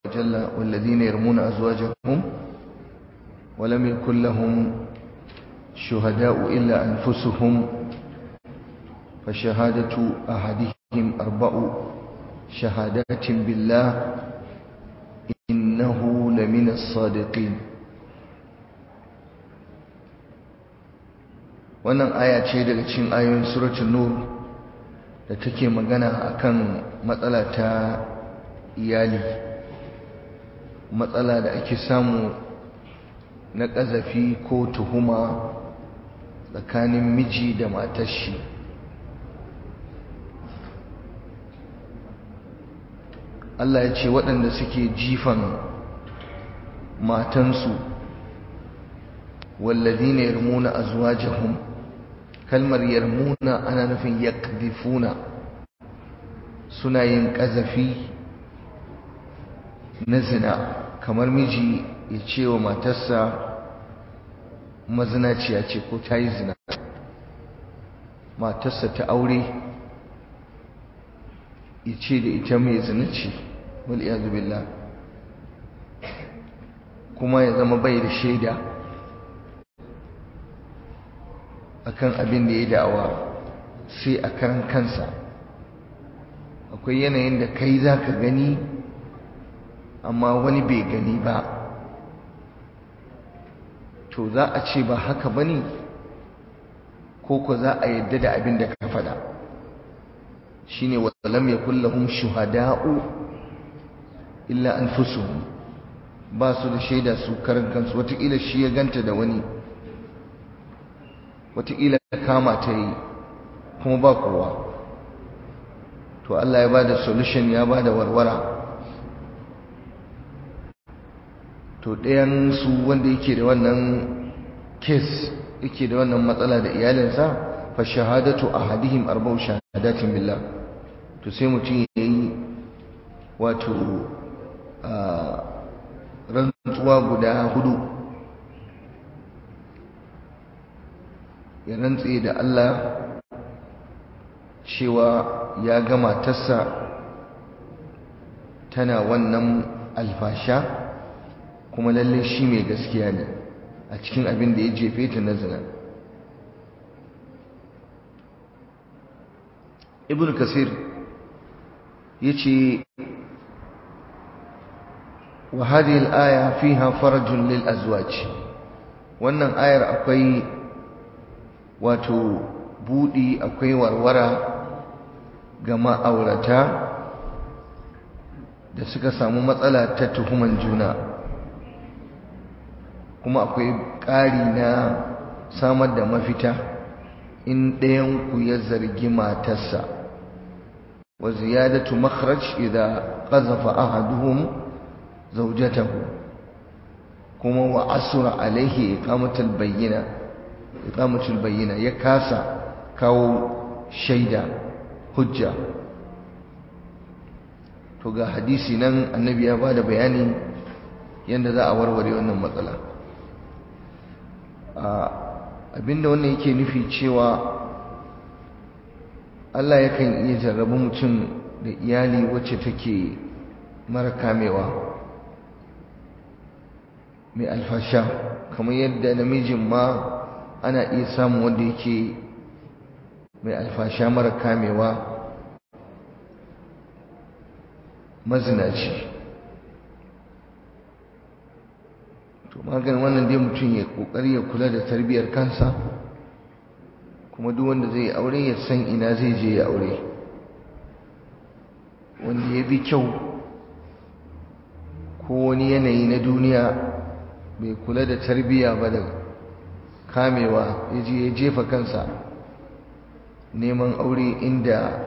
وجل والذين يرمون أزواجهم ولم يكن لهم شهداء إلا أنفسهم فشهادة أحدهم أربع شهادات بالله إنه لمن الصادقين wannan aya ce daga cikin ayoyin suratul nur da take magana akan matsala ta iyali matsala da ake samu na ƙazafi ko tuhuma tsakanin miji da matar shi Allah ya ce waɗanda suke jifan matansu والذين يرمون أزواجهم kalmar yarmuna ana nufin yakdifuna suna yin ƙazafi na zina kamar miji ya ce wa matarsa mazinaciya ce ko ta yi zina matarsa ta aure ya ce da ita mai zina ce wal'iyazu billah kuma ya zama bai da shaida akan abin da ya da'awa sai a karan kansa akwai yanayin da kai za ka gani amma wani bai gani ba to za a ce ba haka ba ne ko ko za a yadda da abin da ka faɗa shi ne wasalam ya kullahun shuhada'u illa an ba su da shaida su karan kansu watakila shi ya ganta da wani wataƙila kama ta yi kuma ba kowa to Allah ya ba da solution ya ba da warwara to ɗayansu wanda yake da wannan kes yake da wannan matsala da iyalinsa fa shahadatu ahadihim arba'u shahadatin billah to sai mutum ya yi wato rantsuwa guda hudu ya rantse da Allah cewa ya ga matarsa tana wannan alfasha kuma lalle shi mai gaskiya ne a cikin abin da ya jefe ta na zina ibn kasir ya ce wa hadhihi al-aya fiha farajun lil azwaj wannan ayar akwai wato budi akwai warwara ga ma'aurata da suka samu matsala ta tuhuman juna kuma akwai ƙari na samar da mafita in ɗayanku ya zargi matarsa wa ziyadatu makhraj idza qazafa ahaduhum zawjatahu kuma wa asura alaihi iqamatul bayyina iqamatul bayyina ya kasa kawo shaida hujja to ga hadisi nan annabi ya bada bayani yanda za a warware wannan matsala abinda wannan yake nufi cewa Allah yakan iya jarrabu mutum da iyali wacce take mara kamewa mai alfasha kamar yadda namijin ma ana iya samun wanda yake mai alfasha mara kamewa mazinaci to maganin wannan dai mutum ya kokari ya kula da tarbiyyar kansa kuma duk wanda zai aure ya san ina zai je ya aure wanda ya bi kyau ko wani yanayi na duniya bai kula da tarbiyya ba da kamewa ya je ya jefa kansa neman aure inda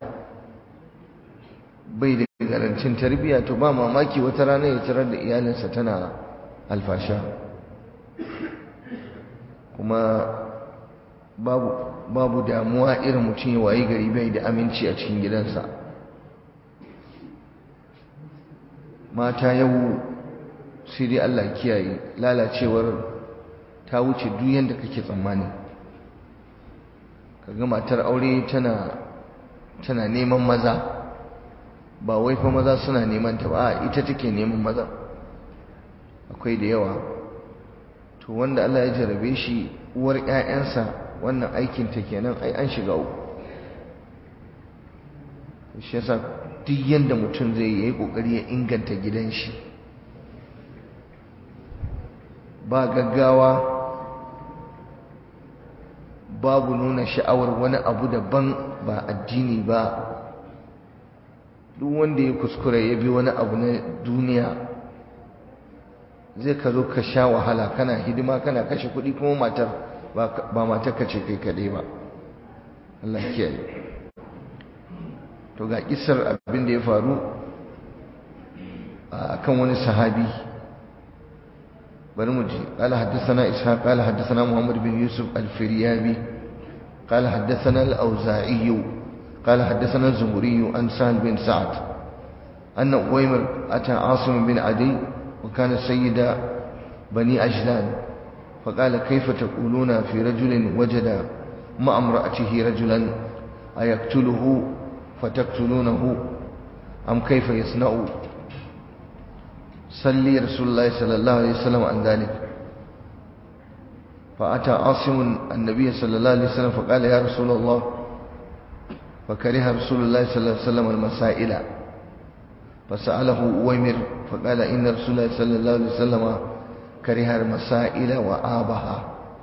bai da garancin tarbiyya to ba mamaki wata rana ya tarar da iyalinsa tana alfasha kuma babu babu damuwa irin mutum ya wayi gari bai da aminci a cikin gidansa mata yau sai dai Allah kiyaye lalacewar ta wuce duk yanda kake tsammani kaga matar aure tana tana neman maza ba wai fa maza suna neman ta ba ita take neman maza akwai da yawa to wanda Allah ya jarabe shi uwar ƴaƴansa wannan aikin ta kenan ai an shiga uku shi yasa duk yanda mutum zai yi kokari ya inganta gidan shi ba gaggawa babu nuna sha'awar wani abu daban ba addini ba duk wanda ya kuskura ya bi wani abu na duniya zai ka zo ka sha wahala kana hidima kana kashe kuɗi kuma matar ba matar ka ce kai kaɗai ba Allah kiyaye to ga kisar abin da ya faru a kan wani sahabi bari mu ji qala haddathana ishaq qala haddathana muhammad bin yusuf al-firyabi qala haddathana al-auza'i qala haddathana az-zuhri an sahal bin sa'd anna uwaymir ata asim bin adi wa kana sayyida bani ajlan فقال كيف تقولون في رجل وجد مع امرأته رجلا أيقتله فتقتلونه أم كيف يصنع صلي رسول الله صلى الله عليه وسلم عن ذلك فأتى عاصم النبي صلى الله عليه وسلم فقال يا رسول الله فكره رسول الله صلى الله عليه وسلم المسائل فسأله أويمر فقال إن رسول الله صلى الله عليه وسلم كره المسائل وآبها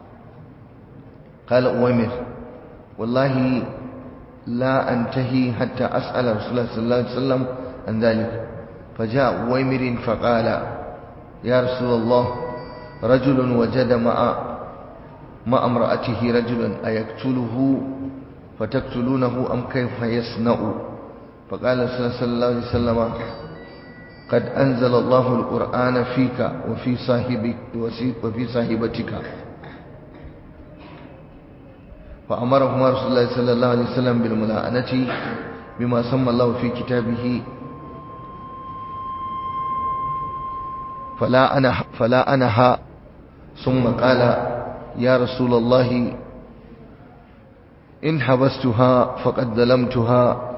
قال أويمر والله لا أنتهي حتى أسأل رسول الله صلى الله عليه وسلم عن ذلك فجاء ويمر فقال يا رسول الله رجل وجد مع مع امرأته رجلا أيقتله فتقتلونه أم كيف يصنع فقال صلى الله عليه وسلم قد أنزل الله القرآن فيك وفي صاحبك وفي صاحبتك فأمرهما رسول الله صلى الله عليه وسلم بالملاعنة بما سمى الله في كتابه فلا أنا فلا أنها ثم قال يا رسول الله إن حبستها فقد ظلمتها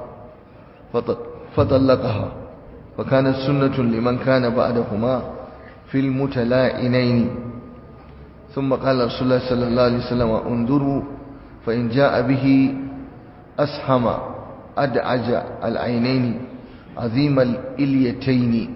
فطلقها فكانت سنة لمن كان بعدهما في المتلائنين ثم قال رسول الله صلى الله عليه وسلم انظروا فإن جاء به أسهم أدعج العينين عظيم الإليتين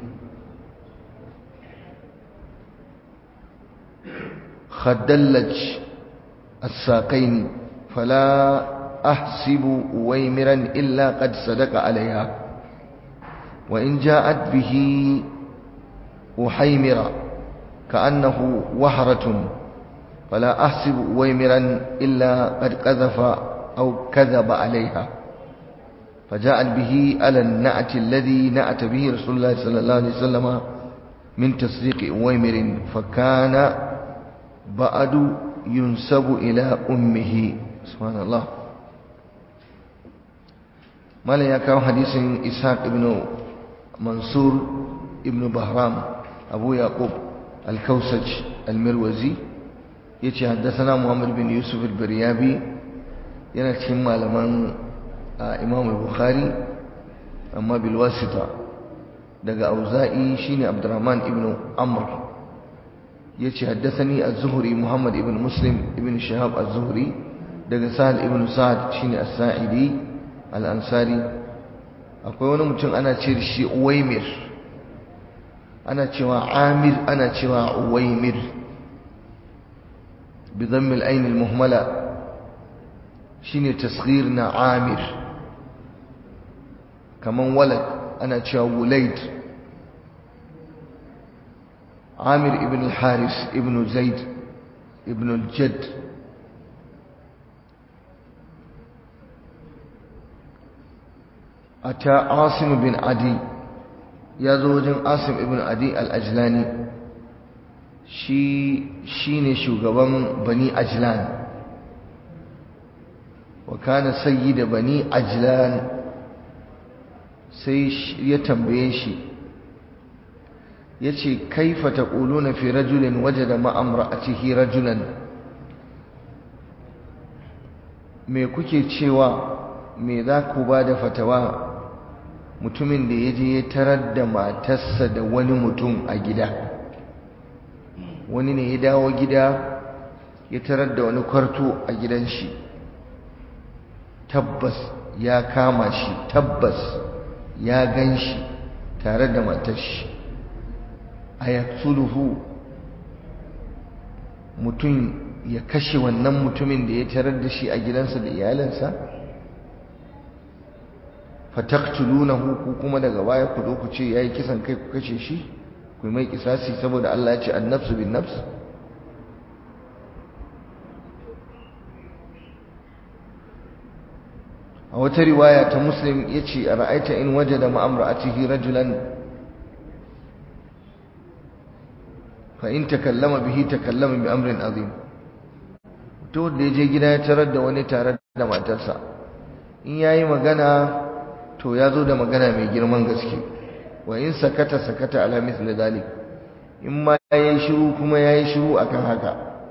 خدلج الساقين فلا أحسب ويمرا إلا قد صدق عليها وإن جاءت به أحيمرا كأنه وحرة فلا أحسب ويمرا إلا قد قذف أو كذب عليها فجاءت به على النعت الذي نعت به رسول الله صلى الله عليه وسلم من تصديق ويمر فكان بعد ينسب إلى أمه سبحان الله ما لا يكاو حديث إسحاق ابن منصور ابن بهرام أبو يعقوب الكوسج المروزي يتي حدثنا محمد بن يوسف البريابي yana cikin malaman imam al-bukhari amma bil wasita daga auza'i shine abdurrahman ibn amr yace haddathani az-zuhri muhammad ibn muslim ibn shahab az-zuhri daga sahal ibn sa'ad shine as-sa'idi al-ansari akwai wani mutum ana ce shi uwaymir ana cewa amir ana cewa uwaymir bi dhamm al-ayn al-muhmala shine tasghir na amir kaman walad ana cewa wulaid amir ibn al-haris ibn zaid ibn al-jadd ata asim bin adi ya zo wajen asim ibn adi al-ajlani shi shine shugaban bani ajlan وكان سيد بني عجلان sai ya tambaye shi yace kaifa taquluna fi rajulin wajada ma amra'atihi rajulan me kuke cewa me za ku ba da fatawa mutumin da ya je ya tarar da matarsa da wani mutum a gida wani ne ya dawo gida ya tarar da wani kwarto a gidan shi tabbas ya kama shi tabbas ya gan shi tare da matar shi a yaksuluhu mutum ya kashe wannan mutumin da ya tarar da shi a gidansa da iyalinsa fataktulunahu ku kuma daga baya ku zo ku ce yayi kisan kai ku kashe shi ku mai kisasi saboda Allah ya ce annafsu bin nafs a wata riwaya ta muslim yace ara'aita in wajada ma'amra'atihi rajulan fa in takallama bihi takallama bi amrin azim to da yaje gida ya tarar da wani tare da matarsa in yayi magana to ya zo da magana mai girman gaske wa in sakata sakata ala misli zalik in ma yayi shiru kuma yayi shiru akan haka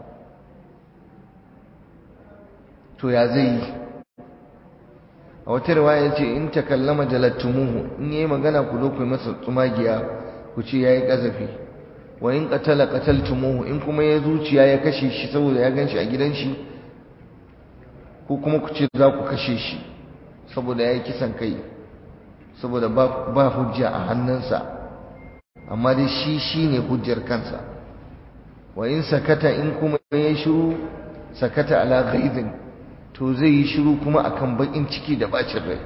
to ya zai yi a wata riwaya yace in takallama jalattumuhu in yayi magana ku zo ku yi masa tsumagiya ku ce yayi kazafi wa in qatala qataltumuhu in kuma ya zuciya ya kashe shi saboda ya ganshi a gidan shi ko kuma ku ce za ku kashe shi saboda yayi kisan kai saboda ba hujja a hannunsa amma dai shi shine hujjar kansa wa in sakata in kuma ya shiru sakata ala ghaidin to zai yi shiru kuma akan bakin ciki da bacin rai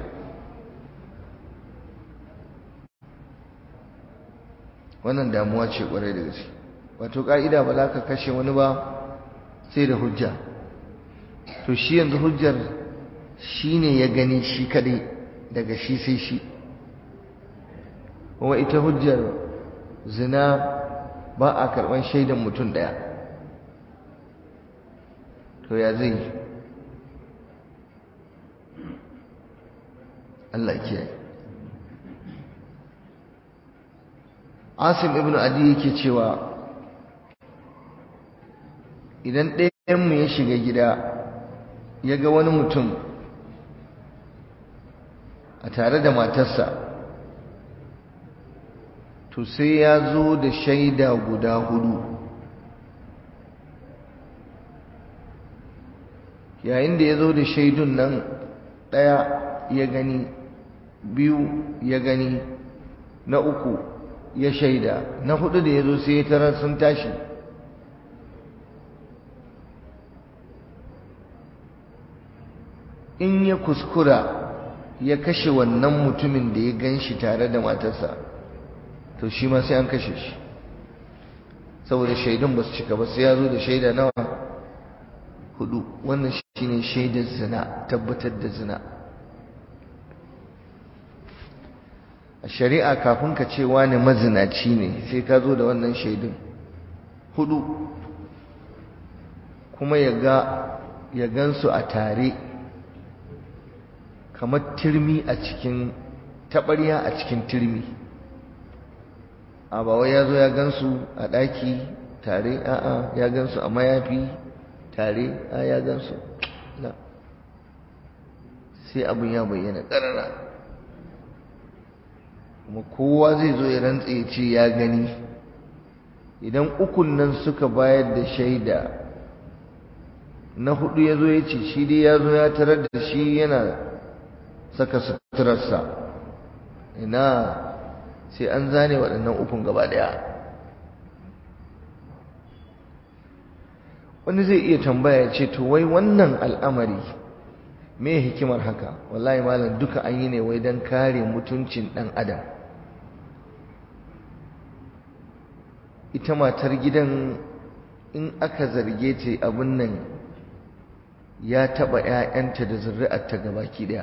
wannan damuwa ce kwarai da gaske wato ka'ida ba za ka kashe wani ba sai da hujja to shi yanzu hujjar shine ya gani shi kadai daga shi sai shi kuma ita hujjar zina ba a karɓar shaidan mutum ɗaya to ya zai Allah kiyaye Asim ibn Adi yake cewa idan ɗayanmu ya shiga gida ya ga wani mutum a tare da matarsa to sai ya zo da shaida guda hudu yayin da ya zo da shaidun nan ɗaya ya gani biyu ya gani na uku ya shaida na hudu da ya zo sai ya tarar sun tashi in ya kuskura ya kashe wannan mutumin da ya gan shi tare da matarsa to shi ma sai an kashe shi saboda shaidun ba su cika ba sai ya zo da shaida nawa hudu wannan shi ne shaidar zina tabbatar da zina a shari'a kafin ka ce wani mazinaci ne sai ka zo da wannan shaidun hudu kuma ya ga ya gansu a tare kamar turmi a cikin taɓarya a cikin turmi a ba wai ya zo ya gansu a ɗaki tare a'a ya gansu a mayafi tare a ya gansu la sai abin ya bayyana ƙarara kuma kowa zai zo ya rantse ya ce ya gani idan ukun nan suka bayar da shaida na hudu ya zo ya ce shi dai ya zo ya tarar da shi yana saka suturarsa ina sai an zane waɗannan ukun gaba ɗaya wani zai iya tambaya ce to wai wannan al'amari me hikimar haka wallahi malam duka an yi ne wai don kare mutuncin ɗan adam ita matar gidan in aka zarge ta abin nan ya taɓa 'ya'yanta da zuri'arta gabaki ɗaya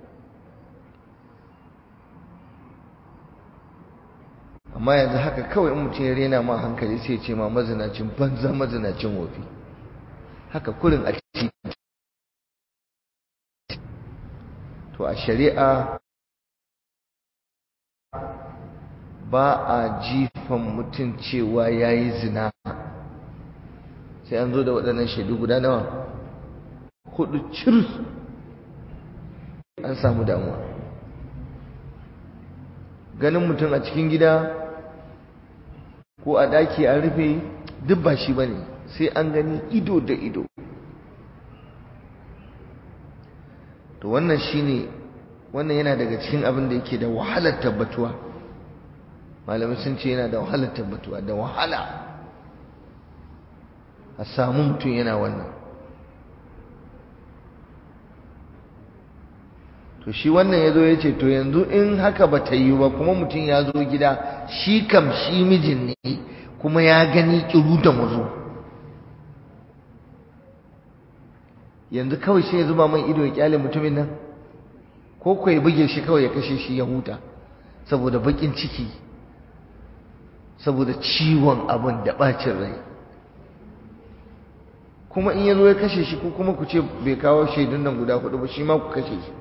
amma yanzu haka kawai in mutum ya rena ma hankali sai ce ma mazinacin banza mazinacin wofi haka kurin a ciki to a shari'a ba a jifan mutum cewa ya yi zina sai an zo da waɗannan shaidu guda nawa hudu cir an samu damuwa ganin mutum a cikin gida ko a daki an rufe duk ba shi bane sai an gani ido da ido to wannan shine wannan yana daga cikin abin da yake da wahalar tabbatuwa malamai sun ce yana da wahalar tabbatuwa da wahala a samu mutum yana wannan to shi wannan ya zo ya ce to yanzu in haka ba ta yi ba kuma mutum ya zo gida shi kam shi mijin ne kuma ya gani kiru da muzo yanzu kawai sai ya zuba man ido ya kyale mutumin nan ko ko ya buge shi kawai ya kashe shi ya huta saboda bakin ciki saboda ciwon abin da bacin rai kuma in ya zo ya kashe shi ko kuma ku ce bai kawo shaidun nan guda hudu ba shi ma ku kashe shi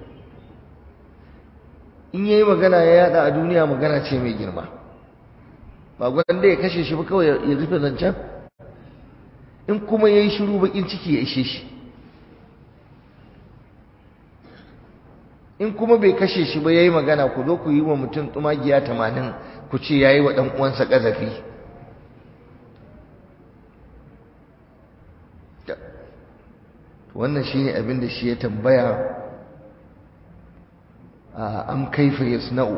in yayi magana ya yada a duniya magana ce mai girma ba gwanda ya kashe shi ba kawai ya rufe zancen in kuma yayi shiru bakin ciki ya ishe shi in kuma bai kashe shi ba yayi magana ku zo ku yi wa mutum tsumagiya tamanin ku ce yayi wa dan uwansa kazafi wannan shine abin da shi ya tambaya am kaifa yasna'u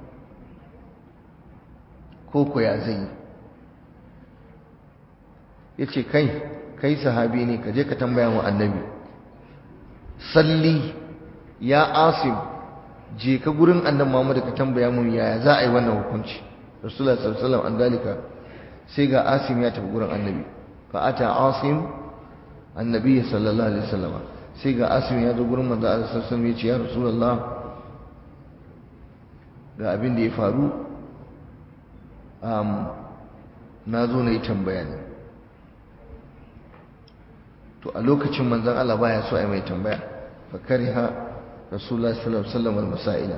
ko ko ya zai yace kai kai sahabi ne ka je ka tambaya wa annabi salli ya asim je ka gurin annabi Muhammad ka tambaya mun yaya za a yi wannan hukunci rasulullah sallallahu alaihi wasallam an dalika sai ga asim ya tafi gurin annabi fa ata asim annabi sallallahu alaihi wasallam sai ga asim ya zo gurin manzo Allah sallallahu alaihi wasallam ya ce ya rasulullah ga abin da ya faru na zo na yi tambaya ne to a lokacin manzon Allah baya so a yi mai tambaya fa kariha rasulullah sallallahu alaihi wasallam al-masaila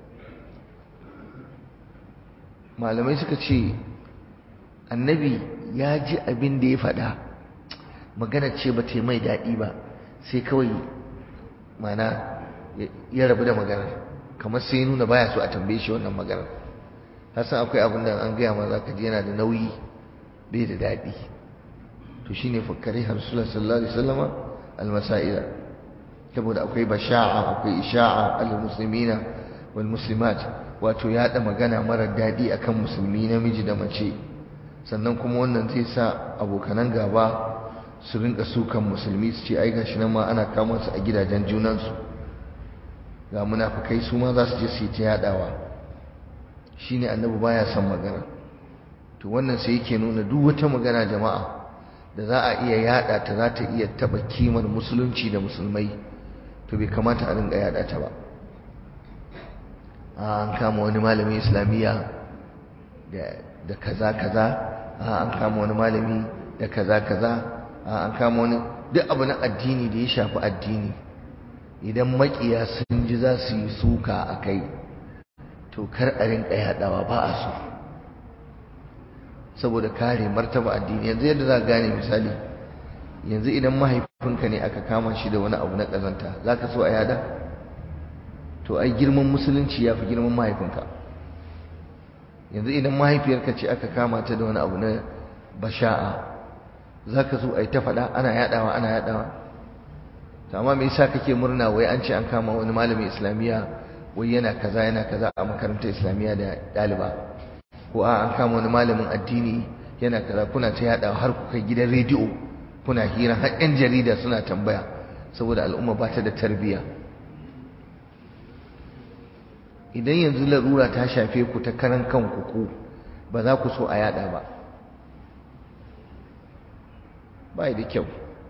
malamai suka ce annabi ya ji abin da ya faɗa magana ce ba ta mai daɗi ba sai kawai mana ya rabu da maganar kamar sai ya nuna baya so a tambaye shi wannan maganar hasan akwai abin da an gaya ma za ka ji yana da nauyi bai da daɗi to shine fakkari rasulullah sallallahu alaihi wasallama al-masaila saboda akwai basha'a akwai isha'a al-muslimina wal muslimat wato yaɗa magana marar daɗi akan musulmi namiji da mace sannan kuma wannan zai sa abokanan gaba su rinka sukan musulmi su ce ai gashi nan ma ana kama su a gidajen junansu ga munafikai su ma za su je su yi ta yaɗawa shine annabi baya son magana to wannan sai yake nuna duk wata magana jama'a da za a iya yaɗa ta za ta iya taɓa kimar musulunci da musulmai to bai kamata a rinka yaɗa ta ba an kama wani malamin islamiyya da kaza kaza an kama wani malami da kaza kaza an kama wani duk abu na addini da ya shafi addini idan makiya sun ji za su yi suka a kai to kar a rinka yadawa ba a so saboda kare martaba addini yanzu yadda za gane misali yanzu idan mahaifinka ne aka kama shi da wani abu na kazanta za ka so a yada to ai girman musulunci ya fi girman mahaifinka yanzu idan mahaifiyarka ce aka kama ta da wani abu na basha'a za ka so a yi ta faɗa ana yaɗawa ana yaɗawa to amma me yasa kake murna wai an ce an kama wani malamin islamiyya wai yana kaza yana kaza a makarantar islamiyya da ɗaliba ko a an kama wani malamin addini yana kaza kuna ta yaɗawa har ku kai gidan rediyo kuna hira har 'yan jarida suna tambaya saboda al'umma ba ta da tarbiyya idan yanzu larura ta shafe ku ta karan kanku ku ba za ku so a yada ba ba da kyau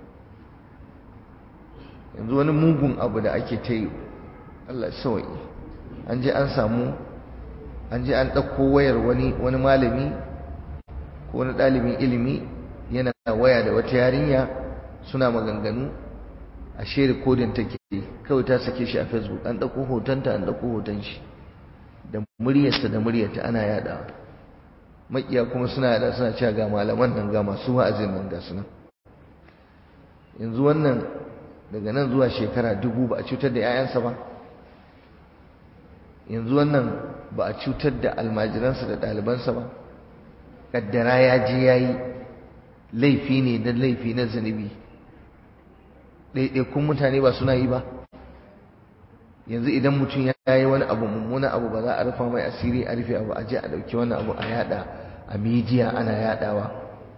yanzu wani mugun abu da ake ta yi Allah sawai an je an samu an je an ɗauko wayar wani wani malami ko wani ɗalibin ilimi yana waya da wata yarinya suna maganganu a share kodin take kawai ta sake shi a facebook an ɗauko hotonta an ɗauko hoton shi da muryarsa da muryarta ana yada makiya kuma suna yada suna cewa ga malaman nan ga masu wa'azin nan ga sunan yanzu wannan daga nan zuwa shekara dubu ba a cutar da 'ya'yansa ba yanzu wannan ba a cutar da almajiransa da ɗalibansa ba kaddara ya je ya yi laifi ne da laifi na zunubi ɗaiɗaikun mutane ba suna yi ba yanzu idan mutum ya yi wani abu mummuna abu ba za a rufa mai asiri a rufe abu a je a ɗauki wani abu a yada a midiya ana yadawa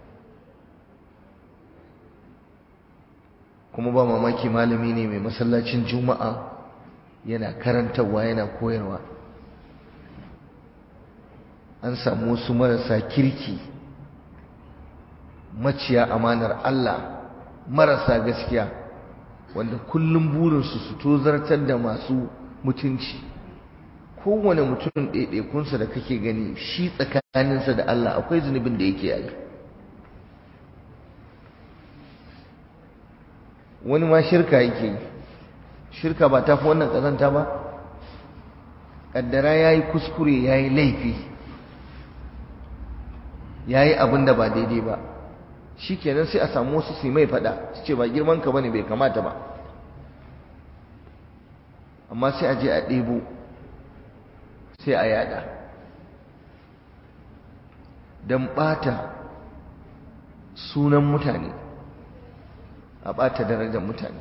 kuma ba mamaki malami ne mai masallacin juma'a yana karantarwa yana koyarwa an samu wasu marasa kirki maciya amanar Allah marasa gaskiya wanda kullum burinsu su tozartar da masu mutunci kowane mutum ɗaiɗaikunsa da kake gani shi tsakaninsa da Allah akwai zunubin da yake yi wani ma shirka yake yi shirka ba ta fi wannan ƙazanta ba ƙaddara ya yi kuskure ya yi laifi ya yi abin da ba daidai ba shi kenan sai a samu wasu su mai faɗa su ce ba girman ka bane bai kamata ba amma sai a je a ɗebo sai a yada don ɓata sunan mutane a ɓata darajar mutane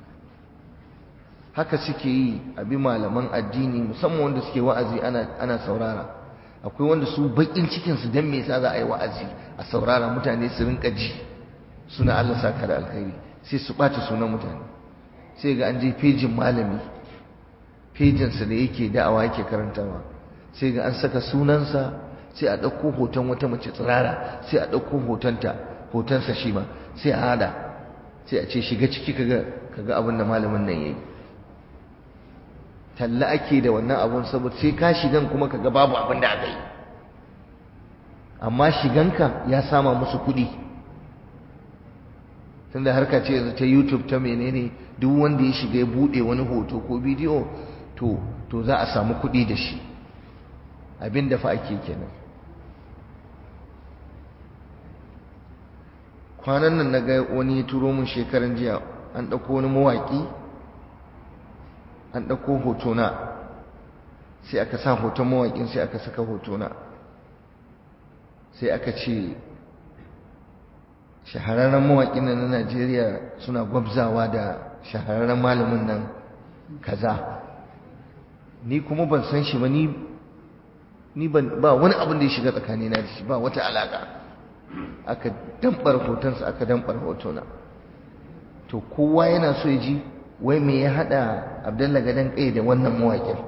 haka suke yi a bi malaman addini musamman wanda suke wa'azi ana saurara akwai wanda su bakin cikinsu don me yasa za a yi wa'azi a saurara mutane su rinka ji suna Allah saka da alkhairi sai su ɓata sunan mutane sai ga an je fejin malami fejinsa da yake da'awa yake karantawa sai ga an saka sunansa sai a ɗauko hoton wata mace tsirara sai a ɗauko hotonta hotonsa shi ma sai a hada sai a ce shiga ciki kaga kaga abin da malamin nan yayi talla ake da wannan abun saboda sai ka shigan kuma kaga babu abin da aka yi amma shiganka ya sama musu kuɗi tunda harka ce yanzu ta YouTube ta menene duk wanda ya shiga ya bude wani hoto ko bidiyo to to za a samu kuɗi da shi abin da fa ake kenan kwanan nan na ga wani ya turo mun shekaran jiya an ɗauko wani mawaƙi an ɗauko hotona sai aka sa hoton mawaƙin sai aka saka hotona sai aka ce shahararren mawaƙin nan na Najeriya suna gwabzawa da shahararren malamin nan kaza ni kuma ban san shi ba ni ni ban ba wani abin da ya shiga tsakanina da shi ba wata alaka aka dambar hotonsa aka dambar hotona to kowa yana so ya ji wai me ya hada Abdullah gadan kai da wannan mawaƙin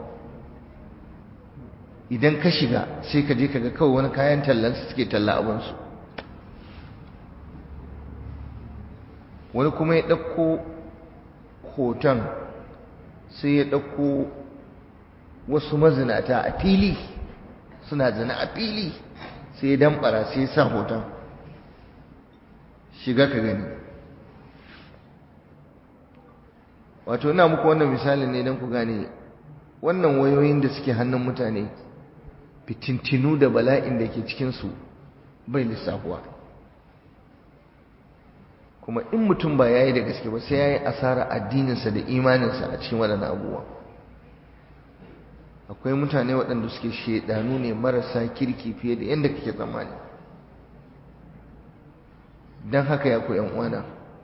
idan ka shiga sai ka je ka ga kawai wani kayan tallan su suke talla abinsu wani kuma ya ɗauko hoton sai ya ɗauko wasu mazinata a fili suna zina a fili sai ya damɓara sai ya sa hoton shiga ka gani wato ina muku wannan misalin ne don ku gane wannan wayoyin da suke hannun mutane fitintinu da bala'in da ke cikinsu bai lissafuwa kuma in mutum ba ya yi da gaske ba sai ya yi asara addininsa da imaninsa a cikin waɗannan abubuwa akwai mutane waɗanda suke shaidanu ne marasa kirki fiye da yadda kake tsammani don haka ya koyan uwana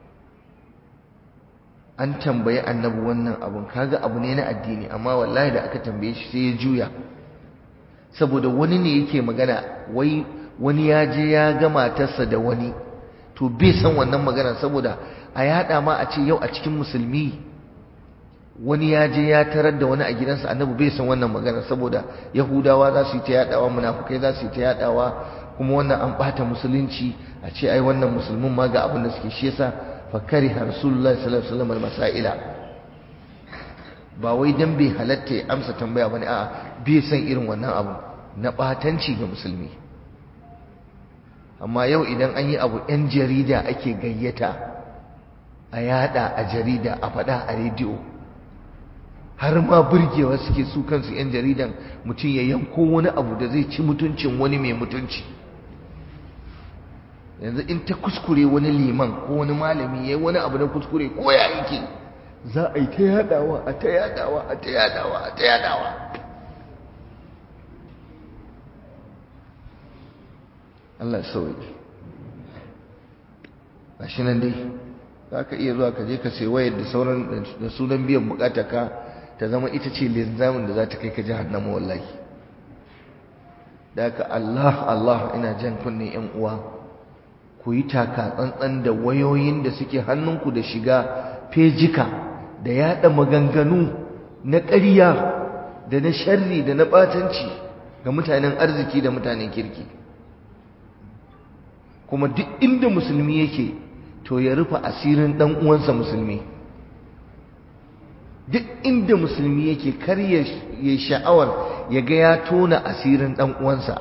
an tambayi annabi wannan abun kaga abu ne na addini amma wallahi da aka tambaye shi sai ya juya saboda wani ne yake magana wai wani ya je ya ga matarsa da wani to bai san wannan magana saboda a yada ma a ce yau a cikin musulmi wani ya je ya tarar da wani a gidansa annabi bai san wannan magana saboda yahudawa za su yi ta yadawa munafukai za su yi ta yadawa kuma wannan an bata musulunci a ce ai wannan musulmin ma ga abin da suke shi yasa fakari rasulullahi sallallahu alaihi wasallam masaila ba wai dan bai halatta ya amsa tambaya bane a'a bai san irin wannan abu na batanci ga musulmi amma yau idan an yi abu yan jarida ake gayyata a yada a jarida a faɗa a rediyo har ma burgewa suke su kansu yan jaridan mutum ya yanko wani abu da zai ci mutuncin wani mai mutunci yanzu in ta kuskure wani liman ko wani malami ya yi wani abu na kuskure ko ya yake za a yi ta yadawa a ta yadawa a ta yadawa a ta yadawa Allah ya sauye gashi nan dai za ka iya zuwa ka je ka sai wayar da sauran da sunan biyan bukata ka ta zama ita ce linzamin da za ta kai ka jahannama wallahi da ka Allah Allah ina jan kunne yan uwa ku yi taka tsantsan da wayoyin da suke hannunku da shiga fejika da yada maganganu na ƙarya da na sharri da na ɓatanci ga mutanen arziki da mutanen kirki kuma duk inda musulmi yake to ya rufe asirin ɗan uwansa musulmi duk inda musulmi yake kar ya sha'awar ya ga ya tona asirin ɗan uwansa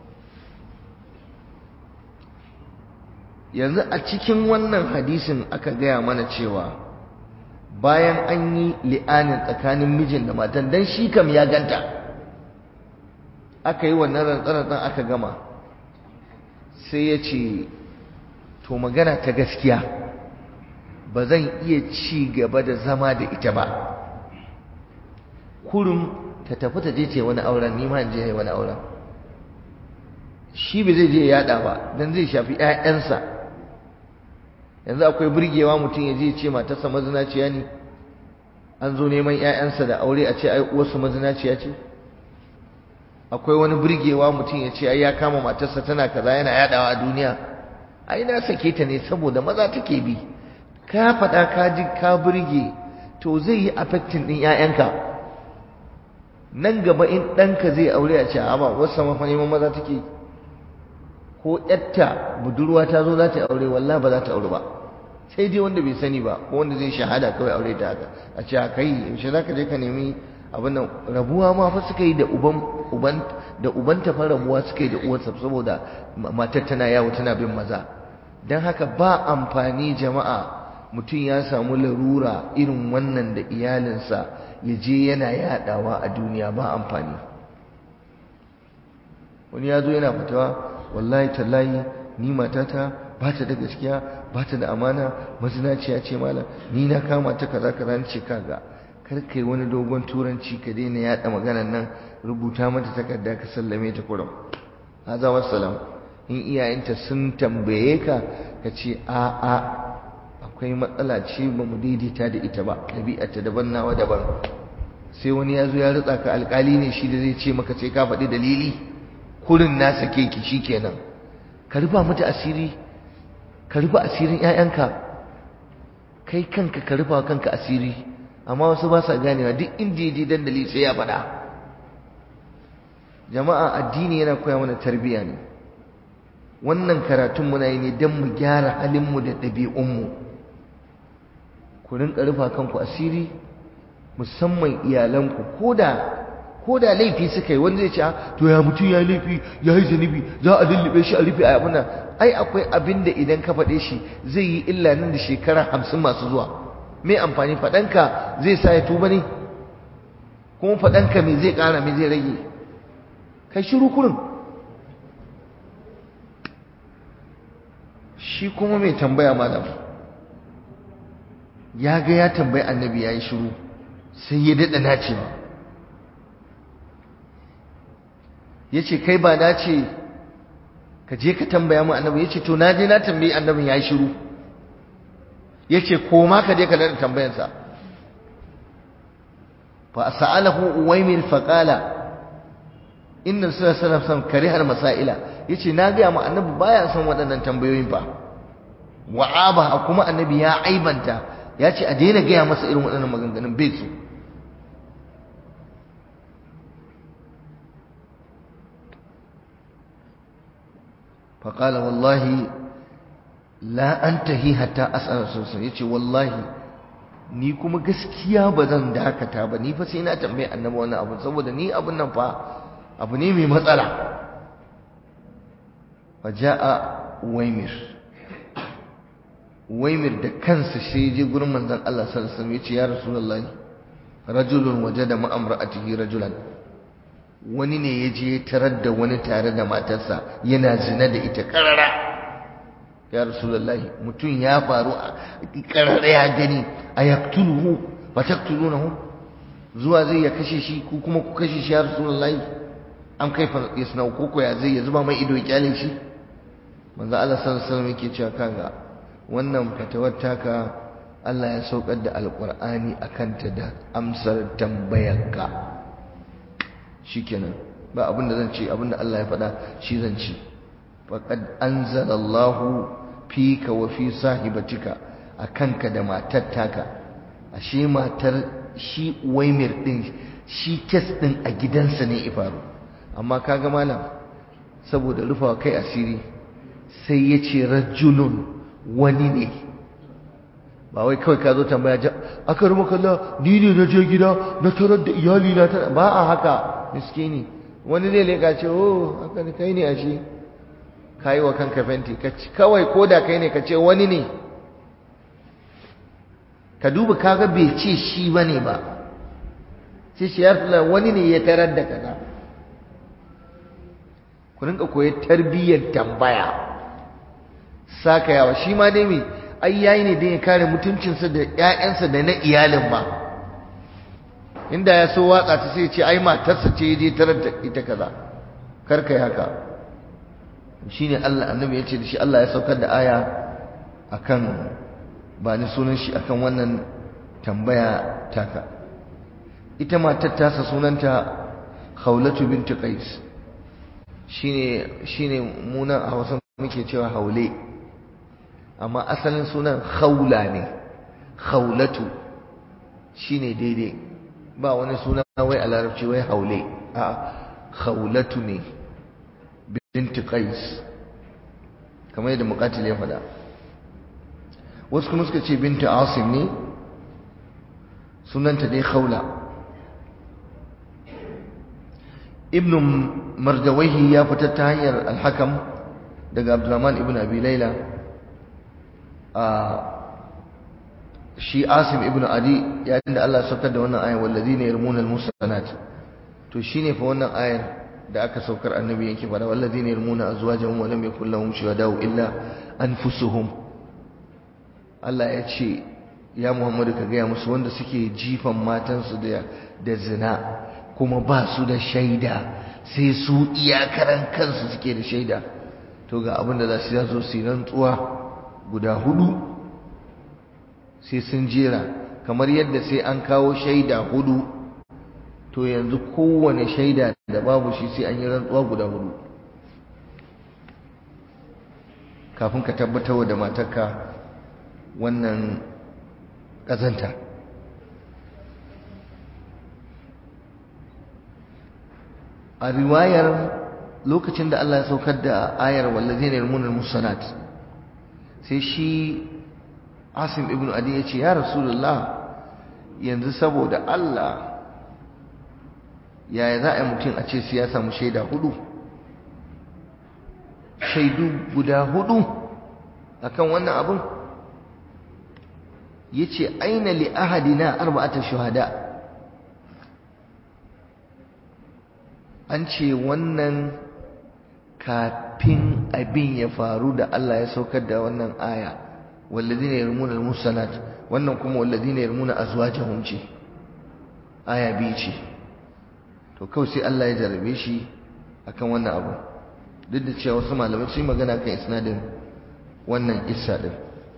yanzu a cikin wannan hadisin aka gaya mana cewa bayan an yi li'anin tsakanin mijin da matan dan shi kam ya ganta aka yi wannan rantsarantsan aka gama sai ya ce to magana ta gaskiya ba zan iya ci gaba da zama da ita ba kurum ta tafi ta je ce wani auren ni ma in je wani auren shi ba zai je yada ba dan zai shafi 'ya'yansa yanzu akwai burgewa mutum ya je ce matarsa mazinaciya ne an zo neman 'ya'yansa da aure a ce ai uwarsu mazinaciya ce akwai wani burgewa mutum ya ce ai ya kama matarsa tana kaza yana yadawa a duniya ai na sake ta ne saboda maza take bi ka faɗa ka ji ka burge to zai yi affecting ɗin 'ya'yanka nan gaba in ɗanka zai aure a ce a ba wasu mafa neman maza take ko ƴatta budurwa ta zo za ta aure wallah ba za ta aure ba sai dai wanda bai sani ba ko wanda zai shahada kawai aure ta haka a ce kai yaushe za ka je ka nemi abin nan rabuwa ma fa suka yi da uban uban da ubanta fa rabuwa suka yi da uwarsa saboda matar tana yawo tana bin maza dan haka ba amfani jama'a mutum ya samu larura irin wannan da iyalinsa ya je yana yadawa a duniya ba amfani wani ya zo yana fatawa wallahi tallahi ni matata ba ta da gaskiya ba ta da amana mazinaciya ce malam ni na kama ta kaza kaza ni ce kaga kar kai wani dogon turanci ka daina yada maganar nan rubuta mata takarda ka sallame ta kurum haza wassalam in iyayenta sun tambaye ka ka ce a a akwai matsala ce ba mu daidaita da ita ba ɗabi'arta daban nawa daban sai wani ya zo ya ritsa ka alƙali ne shi da zai ce maka sai ka faɗi dalili kurin na sake ki shikenan ka rufa mata asiri ka rufa asirin ƴaƴanka kai kanka ka rufa kanka asiri amma wasu ba sa ganewa duk inda ya je dandali sai ya faɗa jama'a addini yana koya mana tarbiyya ne wannan karatun muna yi ne don mu gyara halinmu da ɗabi'unmu ku rinka rufa kanku asiri musamman iyalanku ko da ko da laifi suka yi wanda zai ce to ya mutum ya laifi ya yi zunubi za a lullube shi a rufe a abin ai akwai abin da idan ka faɗe shi zai yi illa nan da shekara hamsin masu zuwa me amfani faɗanka zai sa ya tuba ne kuma faɗanka me zai ƙara me zai rage kai shiru kurin shi kuma mai tambaya malam ya ga ya tambayi annabi ya yi shiru sai ya daɗa nacewa ya ce kai ba na ce ka je ka tambaya mu annabi ya ce to na je na tambayi annabin ya yi shiru ya ce koma ka je ka daɗa tambayansa fa sa'alahu uwaimil faqala inna suna sana son karihar masaila yace na ga mu annabi baya son waɗannan tambayoyin ba wa'aba kuma annabi ya aibanta ya ce a daina gaya masa irin waɗannan maganganun bai su فقال والله لا أنتهي حتى أسأل رسول yace wallahi ni kuma gaskiya ba zan dakata ba ni fa sai na tambaye annabi wannan abu saboda ni abun nan fa abu ne mai matsala faja'a waimir waimir da kansa sai je gurin manzon Allah sallallahu alaihi wasallam yace ya rasulullahi rajulun wajada ma'amra'atihi rajulan wani ne ya je tarar da wani tare da matarsa yana zina da ita karara ya rasulullahi mutum ya faru a karara ya gani a yaktuluhu ba taktulunahu zuwa zai ya kashe shi ko kuma ku kashe shi ya rasulullahi an kai yasnau koko ya zai ya zuba mai ido ya kyale shi manzo Allah sallallahu alaihi wasallam yake cewa kaga wannan fatawar taka Allah ya saukar da alqur'ani akan ta da amsar tambayarka shikenan ba abin da zan ce abin da Allah ya faɗa shi zan ci faqad anzalallahu fika wa fi sahibatika akanka da matar taka ashe matar shi waimir din shi kes din a gidansa ne ifaru amma kaga malam saboda rufawa kai asiri sai ya ce rajulun wani ne ba wai kawai ka zo tambaya aka ruma kalla ni ne na je gida na tarar da iyali na tana ba a haka miskini wani zai leka ce oh haka ne kai ne a shi ka yi wa kanka fenti kawai ko da kai ne ka ce wani ne ka duba kaga bai ce shi ba ne ba sai shi ya wani ne ya tarar da kaza ku rinka koyi tarbiyyar tambaya saka yawa shi ma dai me ai yayi ne don ya kare mutuncinsa da ƴaƴansa da na iyalin ma inda ya so watsa ta sai ce ai matarsa ce je tarar da ita kaza kar kai haka shine Allah annabi ya ce da shi Allah ya saukar da aya akan ba ni sunan shi akan wannan tambaya taka ita matar tasa sunanta Khawlatu binti Qais shine shine munan a Hausa muke cewa haule amma asalin sunan khawla ne khawlatu shine daidai ba wani suna wai a larabci wai haule a khawlatu ne binti qais kamar yadda muqatil ya faɗa wasu kuma suka ce binti asim ne sunanta dai khawla ibn mardawaihi ya fitar ta hanyar alhakam daga abdurrahman ibn abi laila a shi asim ibn adi yayin da Allah saukar da wannan ayar wallazina yarmuna almusanat to shine fa wannan ayar da aka saukar annabi yake fara wallazina yarmuna azwajahum wa lam yakul lahum shuhada'u illa anfusuhum Allah ya ce ya Muhammadu ka gaya musu wanda suke jifan matansu da da zina kuma ba su da shaida sai su iyakaran kansu suke da shaida to ga abin da za su zo su yi rantsuwa guda hudu sai sun jera kamar yadda sai an kawo shaida hudu to yanzu kowane shaida da babu shi sai an yi rantsuwa guda hudu kafin ka tabbatar da matarka wannan ƙazanta a riwayar lokacin da Allah ya saukar da ayar wallazina yarmunal musanat sai shi Asim ibn Adi ya ce ya Rasulullah yanzu saboda Allah yaya za a yi mutum a ce su ya samu shaida hudu shaidu guda hudu akan wannan abin ya ce aina li ahadina arba'ata shuhada an ce wannan kafin abin ya faru da Allah ya saukar da wannan aya walladina yarmuna almusanat wannan kuma walladina yarmuna azwajahum ce aya biyu ce to kawai sai Allah ya jarabe shi akan wannan abu duk da cewa wasu malamai sun magana kan isnadin wannan kissa din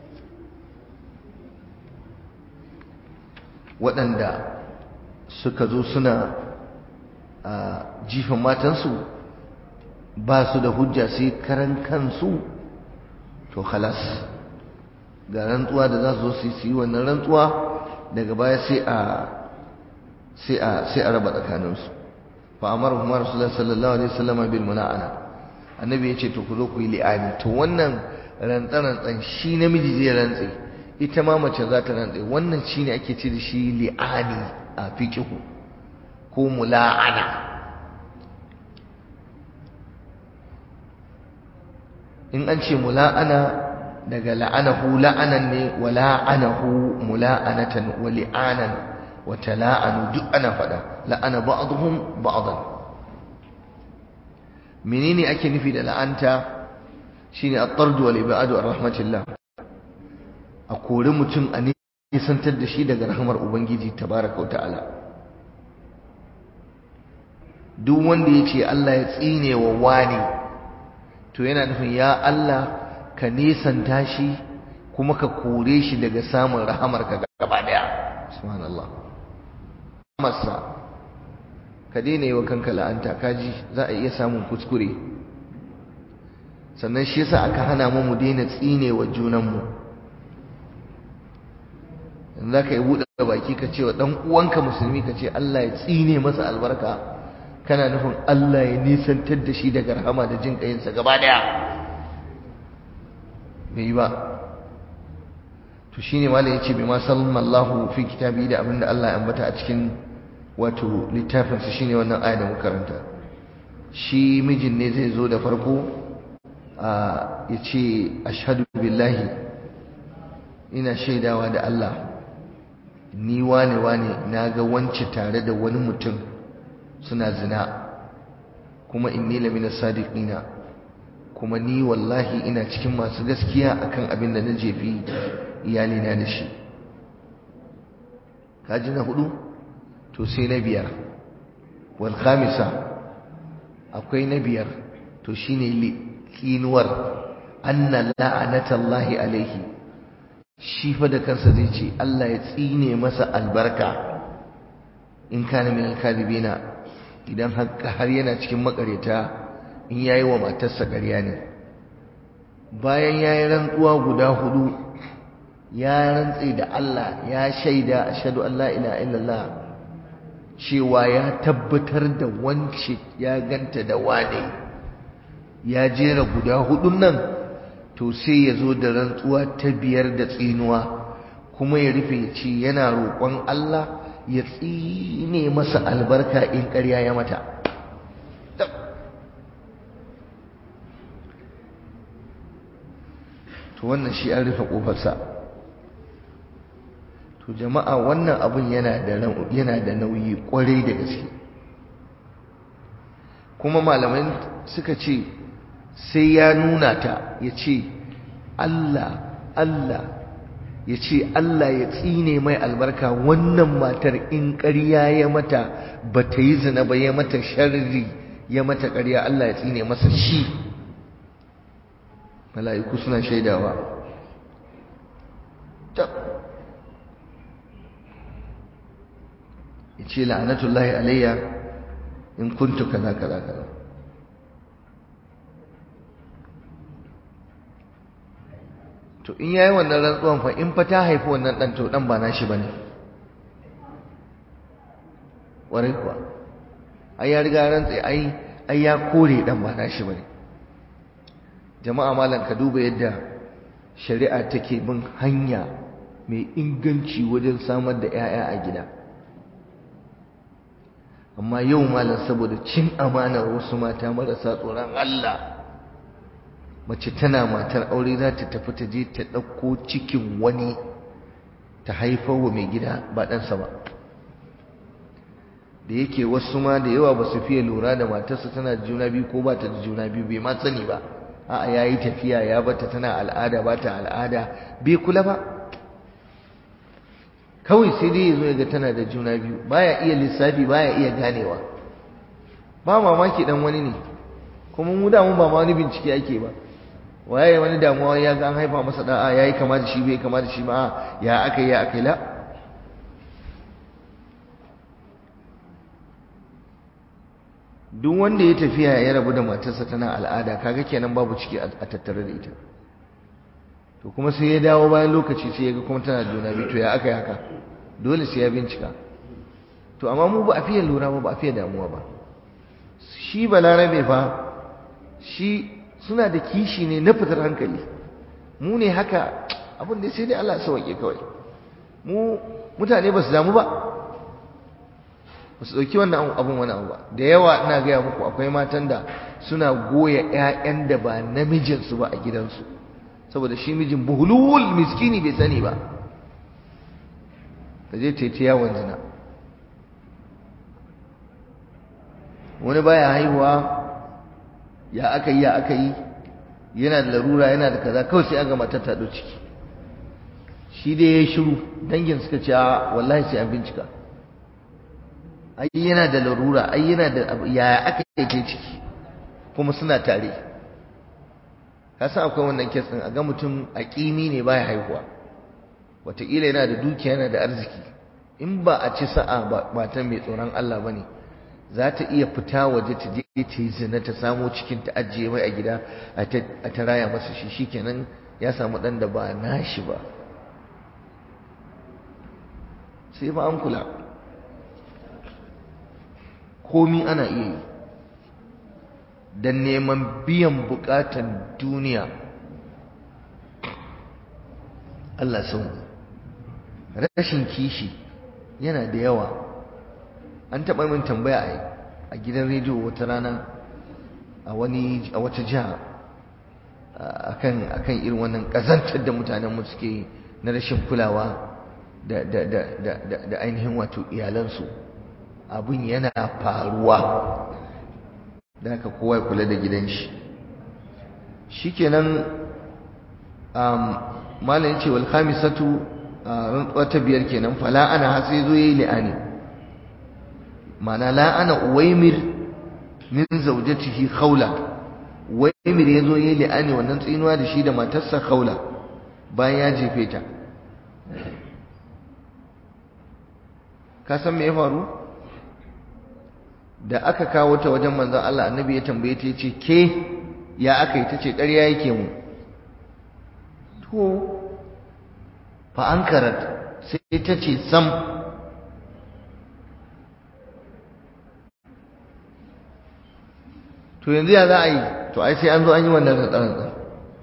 waɗanda suka zo suna a jifan matansu ba su da hujja sai karan kansu to halas ga rantsuwa da za su zo su yi wannan rantsuwa daga baya sai a sai a sai a raba tsakaninsu fa amara kuma rasulullah sallallahu alaihi wasallam bil muna'ana annabi ya ce to ku zo ku yi li'ani to wannan rantsan shi namiji zai rantse ita ma mace za ta rantse wannan shine ake ce da shi li'ani a fiqhu ko mula'ana in an ce mula'ana daga la'anahu la'anan ne wa la'anahu mula'anatan wa li'anan wa tala'anu duk ana faɗa la'ana ba'dhum ba'dan menene ake nufi da la'anta shine at-tard wal ibad ar rahmatillah a kore mutum a nisantar da shi daga rahmar ubangiji tabaraka wa ta'ala duk wanda ya ce Allah ya tsine wa wani to yana nufin ya Allah ka nisanta shi kuma ka kore shi daga samun rahamarka gaba daya subhanallah masa ka daina yi wa kanka la'anta kaji za a iya samun kuskure sannan shi yasa aka hana mu mu daina tsine wa junanmu in za ka yi buɗe baki ka ce wa ɗan uwanka musulmi ka ce Allah ya tsine masa albarka kana nufin Allah ya nisantar da shi daga rahama da jin ƙayinsa gaba ɗaya bai yi ba to shine malam yace bima sallallahu fi kitabi da abinda Allah ya ambata a cikin wato littafin sa shine wannan aya da muka karanta shi mijin ne zai zo da farko a yace ashhadu billahi ina shaidawa da Allah ni wane wane naga wance tare da wani mutum suna zina kuma inni lamina sadiqina kuma ni wallahi ina cikin masu gaskiya akan abin da na jefi iyalina da shi kaji na hudu to sai na biyar wal khamisa akwai na biyar to shine kinuwar anna la'anatallahi alaihi shi fa da kansa zai ce Allah ya tsine masa albarka in kana min alkadibina idan har yana cikin makareta in yayi wa matarsa ƙarya ne bayan yayi rantsuwa guda hudu ya rantse da Allah ya shaida ashhadu an la ilaha illallah cewa ya tabbatar da wance ya ganta da wane ya jera guda hudun nan to sai ya zo da rantsuwa ta biyar da tsinuwa kuma ya rufe ce yana roƙon Allah ya tsine masa albarka in ƙarya ya mata to wannan shi an rufe ƙofarsa to jama'a wannan abun yana da yana da nauyi kwarai da gaske kuma malamai suka ce sai ya nuna ta ya ce Allah Allah ya ce Allah ya tsine mai albarka wannan matar in ƙarya ya mata ba ta yi zina ba ya mata sharri ya mata ƙarya Allah ya tsine masa shi mala'iku suna shaidawa ya ce la'anatullahi alayya in kuntu kaza kaza kaza to in yayi wannan rantsuwan fa in fa ta haifi wannan dan to dan ba nashi bane warai kuwa ai ya riga rantsi ai ai ya kore dan ba nashi bane jama'a malam ka duba yadda shari'a take bin hanya mai inganci wajen samar da 'ya'ya a gida amma yau malam saboda cin amanar wasu mata marasa tsoron Allah mace tana matar aure za ta tafi ta je ta ɗauko cikin wani ta haifar wa mai gida ba ɗansa ba da yake wasu ma da yawa ba su fiye lura da matarsa tana da juna biyu ko ba ta da juna biyu bai ma sani ba a'a ya yi tafiya ya bata tana al'ada ba ta al'ada bai kula ba kawai sai dai ya zo ya ga tana da juna biyu baya iya lissafi baya iya ganewa ba mamaki dan wani ne kuma mu da mun ba ma wani bincike ake ba waye wani damuwa ya ga an haifa masa da'a yayi kama da shi bai kama da shi ba ya akai ya akai la duk wanda ya tafiya ya rabu da matarsa tana al'ada kaga kenan babu ciki a tattare da ita to kuma sai ya dawo bayan lokaci sai ya ga kuma tana juna biyu to ya aka yi haka dole sai ya bincika to amma mu ba a fiye lura ba ba a fiye damuwa ba shi balarabe fa shi suna da kishi ne na fitar hankali mu ne haka abin da sai dai Allah ya sauke kawai mu mutane ba su damu ba ba su ɗauki wannan abin wani abu ba da yawa ina gaya muku akwai matan da suna goya 'ya'yan da ba namijinsu ba a gidansu saboda shi mijin buhulul miskini bai sani ba ta je ta yi yawon zina wani baya haihuwa ya aka yi ya aka yi yana da larura yana da kaza kawai sai aga matar ta ciki shi dai ya yi shiru dangin suka ce wallahi sai an bincika ai yana da larura ai yana da ya aka yi ta ciki kuma suna tare ka san akwai wannan kes din a ga mutum a kimi ne baya haihuwa wataƙila yana da dukiya yana da arziki in ba a ci sa'a ba matan mai tsoron Allah ba ne za ta iya fita waje ta je ta yi zina ta samo cikin ta ajiye mai a gida a ta raya masa shi shikenan ya samu ɗan da ba nashi ba sai ba an kula komi ana iya yi don neman biyan bukatan duniya Allah sun rashin kishi yana da yawa an taɓa min tambaya a gidan rediyo wata rana a wani a wata jiha akan akan irin wannan ƙazantar da mutanen mu suke na rashin kulawa da da da da da ainihin wato iyalansu abin yana faruwa da haka kowa ya kula da gidan shi shikenan um malam yace wal khamisatu rantsuwa ta biyar kenan fala ana har sai zo yayi li'ani mana la ana uwaimir min zawjatihi khawla uwaimir yazo yayi li'ani wannan tsinuwa da shi da matarsa khawla bayan ya jefe ta ka san me ya faru da aka kawo ta wajen manzon Allah annabi ya tambaye ta yace ke ya aka yi tace ƙarya yake mu to fa ankarat sai ta ce sam to yanzu ya za a yi to ai sai an zo an yi wannan rantsar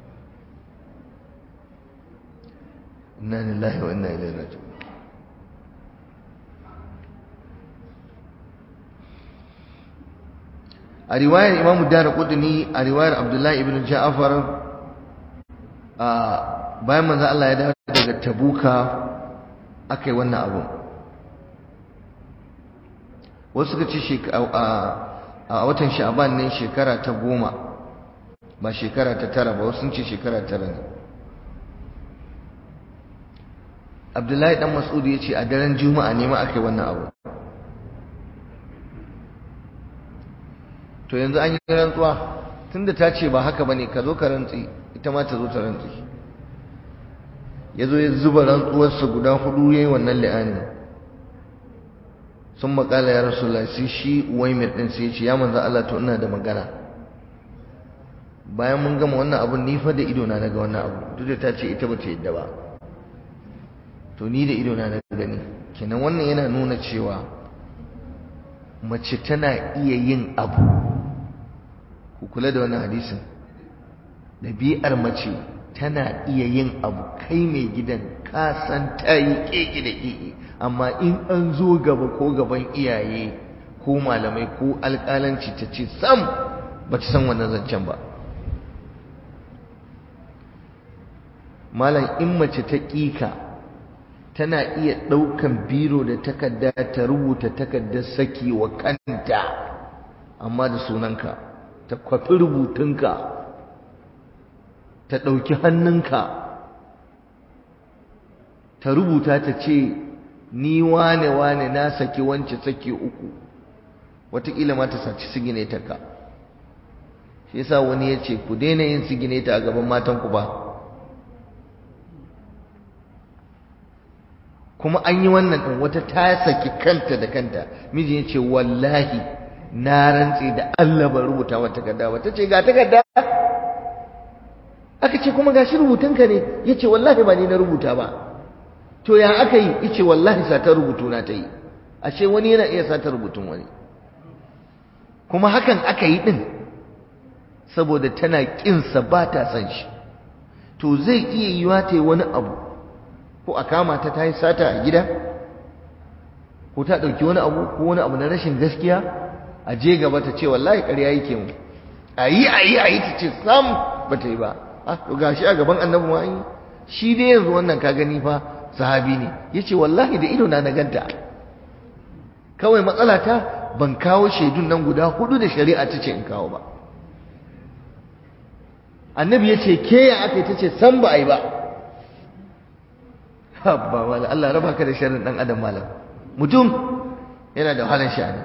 inna lillahi wa inna ilaihi raji'un a riwayar imamu dara kudini a riwayar abdullahi ibn ja'afar a bayan manzo Allah ya dawo daga tabuka akai wannan abu wasu suka ce a watan sha'ban ne shekara ta goma ba shekara ta tara ba wasu sun ce shekara tara ne abdullahi dan mas'ud ya ce a daren juma'a ne ma akai wannan abu to yanzu an yi rantsuwa tunda ta ce ba haka bane ka zo ka rantsi ita ma ta zo ta rantsi ya zo ya zuba rantsuwarsa guda hudu ya yi wannan li'ani sun makala ya rasu sai shi uwaimir ɗin sai ya ce ya manzan Allah to ina da magana bayan mun gama wannan abun ni fa da idona na ga wannan abu duk da ta ce ita ba ta yadda ba to ni da idona na gani kenan wannan yana nuna cewa mace tana iya yin abu ku kula da wannan hadisin ɗabi'ar mace tana iya yin abu kai mai gidan ka san ta yi keke da keke amma in an zo gaba ko gaban iyaye ko malamai ko alƙalanci ta ce sam ba ta san wannan zancen ba malam in mace ta ƙika tana iya ɗaukan biro da takarda ta rubuta takardar saki wa kanta amma da sunanka ta kwafi rubutunka ta ɗauki hannunka ta rubuta ta ce ni wane wane na saki wance saki uku wataƙila ma ta saci sigineta ka shi yasa wani ya ce ku daina yin sigineta a gaban matanku ba kuma an yi wannan ɗin wata ta saki kanta da kanta miji ya ce wallahi na rantse da Allah ban rubuta wa takarda ba ta ce ga takarda aka ce kuma gashi rubutunka ne ya ce wallahi ba ni na rubuta ba to ya aka yi ya ce wallahi satar rubutu na ta yi ashe wani yana iya satar rubutun wani kuma hakan aka yi ɗin saboda tana ƙinsa ba ta san shi to zai iya yiwa ta yi wani abu ko a kama ta ta yi sata a gida ko ta ɗauki wani abu ko wani abu na rashin gaskiya a je gaba ta ce wallahi ƙarya yake mu a yi a yi a yi ta ce sam ba ta yi ba to gashi a gaban annabi ma yi shi dai yanzu wannan ka gani fa sahabi ne ya ce wallahi da ido na na ganta kawai matsala ta ban kawo shaidun nan guda hudu da shari'a ta ce in kawo ba annabi ya ce ke ya aka yi ta ce san ba a yi ba habba wala Allah raba ka da sharrin dan adam malam mutum yana da wahalar sha'ani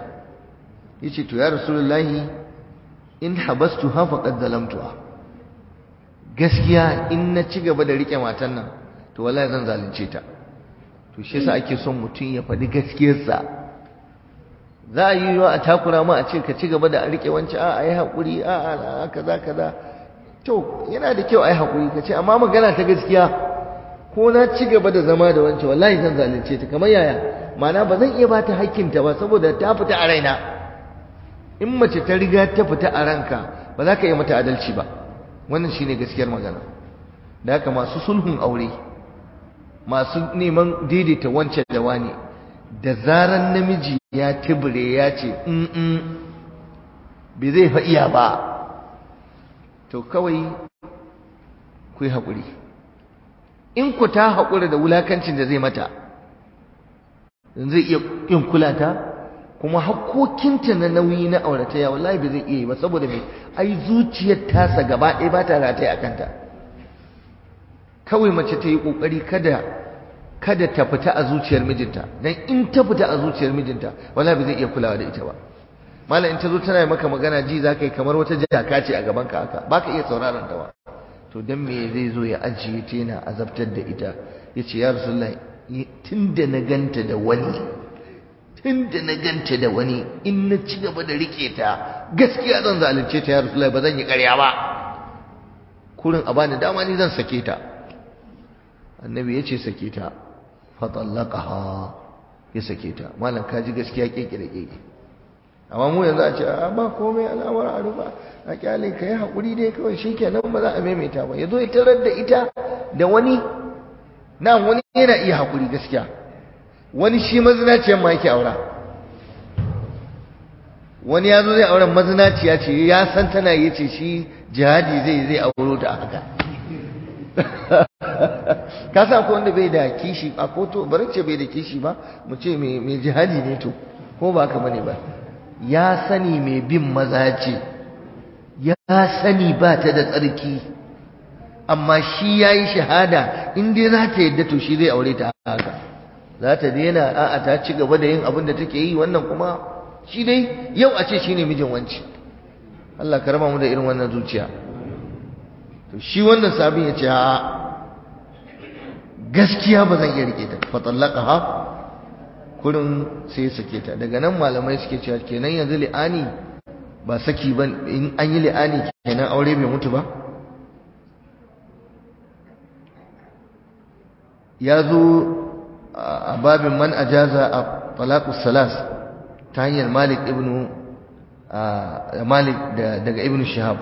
yace to ya rasulullahi in habastu ha faqad zalamtuha gaskiya in na ci gaba da rike matan nan to wallahi zan zalunce ta to shi yasa ake son mutum ya faɗi gaskiyarsa za a yi yiwa a takura ma a ce ka ci gaba da rike wancan a yi haƙuri a a kaza kaza to yana da kyau a yi haƙuri ka ce amma magana ta gaskiya ko na ci gaba da zama da wancan wallahi zan zalunce ta kamar yaya ma'ana ba zan iya ba ta hakkinta ba saboda ta fita a raina in mace ta riga ta fita a ranka ba za ka iya mata adalci ba wannan shine gaskiyar magana da haka masu sulhun aure masu neman daidaita wancan da wani da zaran namiji ya tibire ya ce in bai zai fa iya ba to kawai ku yi haƙuri in ku ta haƙura da wulakancin da zai mata zai iya yin kula ta kuma hakkokinta na nauyi na aurataya wallahi bai zai iya yi ba saboda mai ai zuciyar tasa gaba ɗaya ba ta rataye a kanta kawai mace ta yi ƙoƙari kada kada ta fita a zuciyar mijinta dan in ta fita a zuciyar mijinta wallahi bai zai iya kulawa da ita ba malam in ta zo tana maka magana ji za ka yi kamar wata jaka ce a gaban ka haka ba ka iya sauraron ta ba to dan me zai zo ya ajiye ta yana azabtar da ita ya ce ya rasulullahi tun da na ganta da wani tun da na ganta da wani in na ci gaba da rike ta gaskiya zan zalunce ta ya rasulullahi ba zan yi ƙarya ba kurin a bani dama ni zan sake ta annabi ya ce sake ta fatallaqaha ya sake ta malam ka ji gaskiya keke da keke amma mu yanzu a ce a ba komai al'amar a rufa a kyale ka yi haƙuri dai kawai shi kenan ba za a maimaita ba ya zo ya tarar da ita da wani na wani yana iya haƙuri gaskiya wani shi mazinaciyar ma yake aura wani ya zo zai auren mazinaciya ce ya san tana yi ce shi jihadi zai zai auro ta haka ka sa ko wanda bai da kishi a koto bari ce bai da kishi ba mu ce mai jihadi ne to ko ba haka bane ba ya sani mai bin maza ce ya sani ba ta da tsarki amma shi ya yi shahada in dai za ta yadda to shi zai aure ta haka za ta daina a'a ta ci gaba da yin abin da take yi wannan kuma shi dai yau a ce shi ne mijin wanci Allah ka raba mu da irin wannan zuciya to shi wannan sabin ya ce a'a gaskiya ba zan iya rike ta fa ha kurin sai sake ta daga nan malamai suke cewa kenan yanzu li'ani ba saki ba in an yi li'ani kenan aure bai mutu ba ya zo a babin man ajaza a talaqus salas ta hanyar malik ibnu malik daga ibnu shihab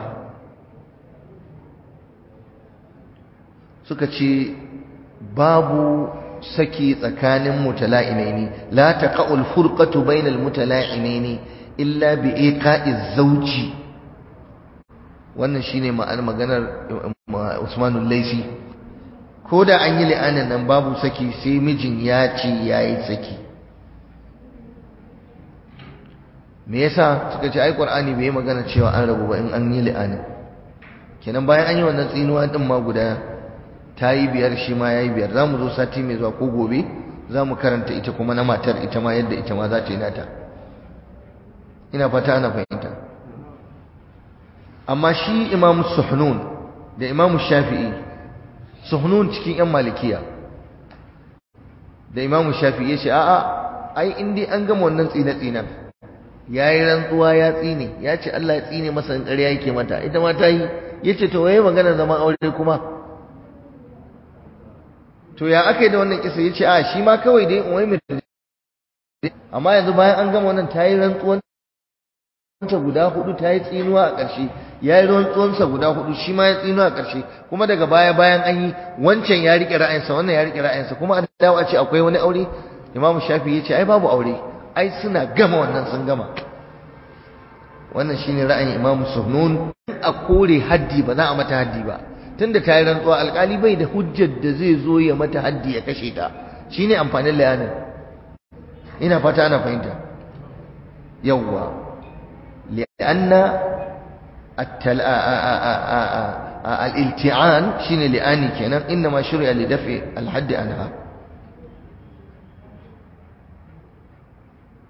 suka ce babu saki tsakanin mutala'inaini la taqa'ul furqatu bainal mutala'inaini illa bi iqa'iz zawji wannan shine ma'anar maganar Usman al-Laisi ko da an yi li'anin nan babu saki sai mijin ya ce yayi saki me yasa suka ce ai Qur'ani bai magana cewa an rabu ba in an yi li'anin kenan bayan an yi wannan tsinuwa din ma guda ta yi biyar shi ma ya yi biyar za mu zo sati mai zuwa ko gobe za mu karanta ita kuma na matar ita ma yadda ita ma za ta yi nata ina fata ana fahimta amma shi imam suhnun da imam shafi'i suhnun cikin yan malikiya da imam shafi'i ya ce a'a ai in dai an gama wannan tsine-tsinen ya yi rantsuwa ya tsine ya ce Allah ya tsine masa in ƙarya yake mata ita ma ta yi ya ce to waye magana zaman aure kuma to ya aka yi da wannan kisa ya ce a shi ma kawai dai wai mai amma yanzu bayan an gama wannan ta yi rantsuwan ta guda hudu ta yi tsinuwa a ƙarshe ya yi rantsuwansa guda hudu shi ma ya tsinuwa a ƙarshe kuma daga baya bayan an yi wancan ya riƙe ra'ayinsa wannan ya riƙe ra'ayinsa kuma an dawo a ce akwai wani aure imamu shafi ya ce ai babu aure ai suna gama wannan sun gama wannan shine ra'ayin imamu suhnun a kore haddi ba za a mata haddi ba tunda ta yi rantsuwa alkali bai da hujjar da zai zo ya mata haddi ya kashe ta shine amfanin layanin ina fata ana fahimta yawwa li'anna al-ilti'an shine li'ani kenan inma shuri'a li daf'i al-hadd anha